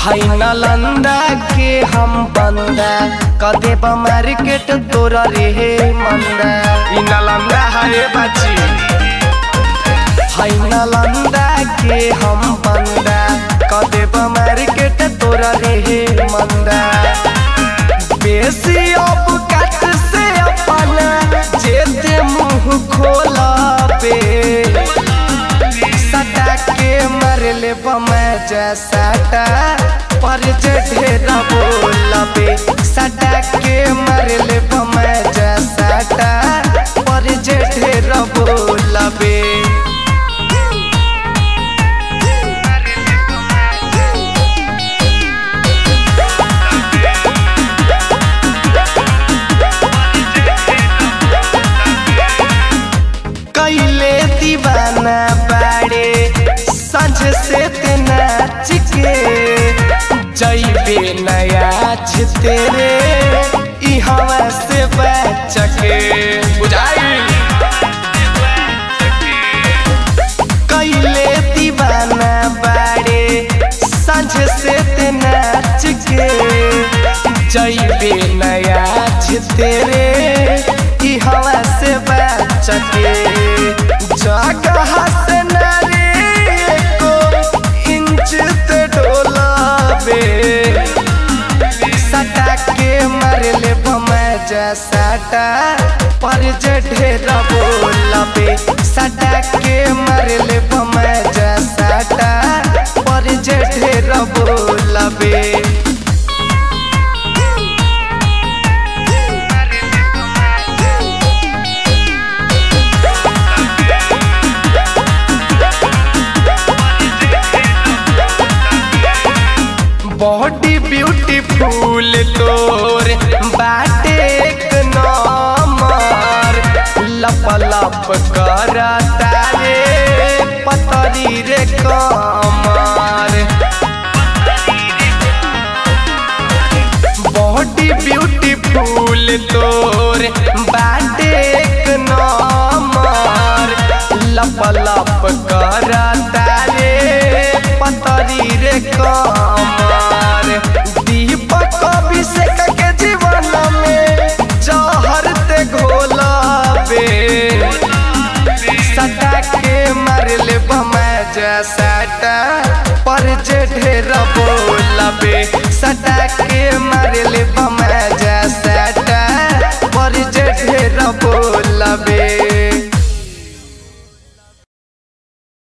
है नालंदा के हम बंदा कदे मार्केट तोरा रे मंदा ई नालंदा है बाची है नालंदा के हम बंदा कदे मार्केट तोरा रे मंदा बेसी अब कट से अपना जेते मुंह खोला पे सटा के मरले बमै जैसाटा पर जे ढेरा बोला पे सटा के मरले बमै जैसाटा पर जे ढेरा बोला पे कैले दीवाना बाड़े संझ से ते नाच के जैबे नया तेरे ई हवा से बच के बुझाई कैले दीवाना बाड़े संझ से ते नाच के जैबे नया तेरे ई हवा से बच के जगह से नारे को इंच ते डोलाबे सटा के मरले बमै जैसाटा पर जे ढेरा बोलाबे सटा के मरले बमै जैसाटा पर जे ढेरा बोलाबे बॉडी ब्यूटीफुल तोर बाटे एक नंबर लप लप कर तारे पतरी रे कमर बॉडी ब्यूटीफुल तोर बाटे एक नंबर लप लप कर तारे पतरी रे कमर दीपक अभिषेक के जीवन में जहर ते घोलाबे सटा के मरले बमै जैसाटा पर जे ढेरा बोलाबे सटा के मरले बमै जैसाटा पर जे ढेरा बोलाबे